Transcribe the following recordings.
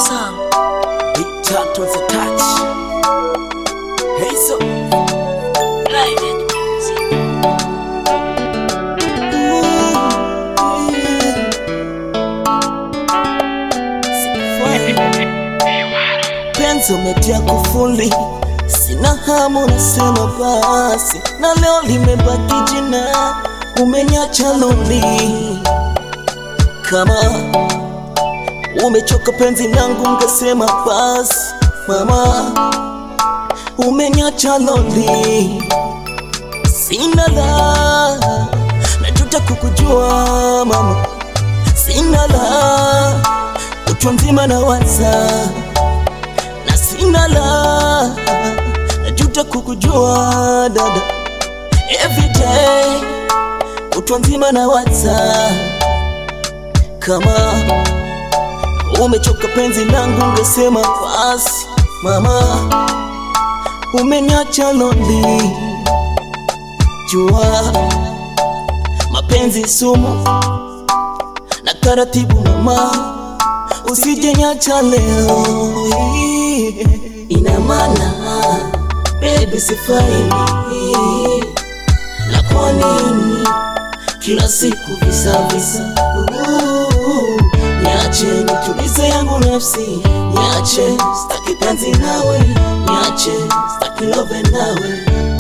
song. Big turtles attach. Hey, so. Private music. Penzi umetia kufuli, sina hamu, nasema basi, na leo limebaki jina, umeniacha loli. Kama umechoka penzi langu, ungesema basi, mama, umeniacha loli. Sina la, najuta kukujua mama, sina la, kutwa nzima na waza na sina la, najuta kukujua dada, everyday kutwa nzima na waza kama umechoka penzi langu, ungesema basi mama, umeniacha lonely. Jua mapenzi sumu na taratibu mama, usijenyacha leo. Ina maana baby, sifai na kwa nini kila siku visa visa? Uh, Niache nitulize yangu nafsi, niache staki penzi nawe, niache staki love nawe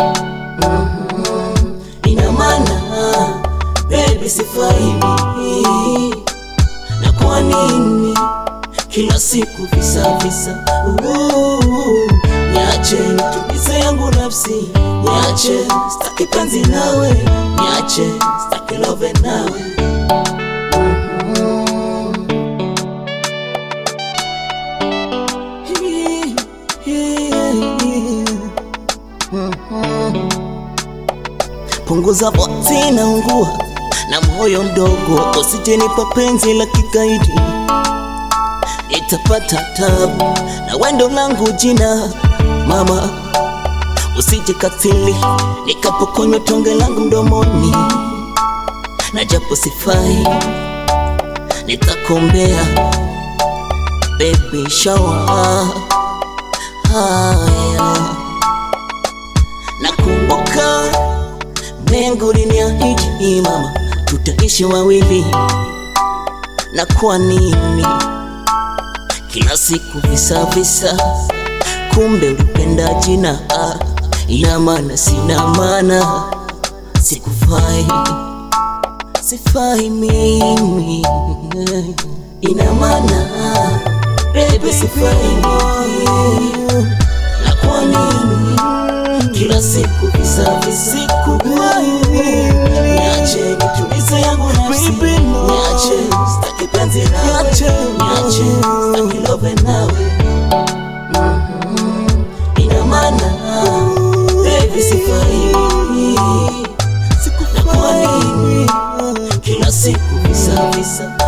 ina maana baby sifai mimi na kwa nini kila siku visa visa uh, niache nitulize yangu nafsi niache staki penzi nawe niache staki love nawe punguza boti na ungua na moyo mdogo, usijenipa penzi la kikaidi, nitapata tabu na wendo langu jina mama, usije katili nikapokonywa tonge langu mdomoni, na japo sifai nitakombea baby shower haya nakumbuka Mengu liniahidi mama, tutaishi wawili, na kwa nini kila siku visa visa? Kumbe ulipenda jina, ah, ina maana sina maana, sikufai, sifai mimi, ina maana baby, sifai mimi, na kwa nini kila siku visa visiku niache nitulize yangu nafsi niache staki penzi nawe niache staki love nawe Mhm. ina maana baby sifai mimi na kwa nini kila siku visa visa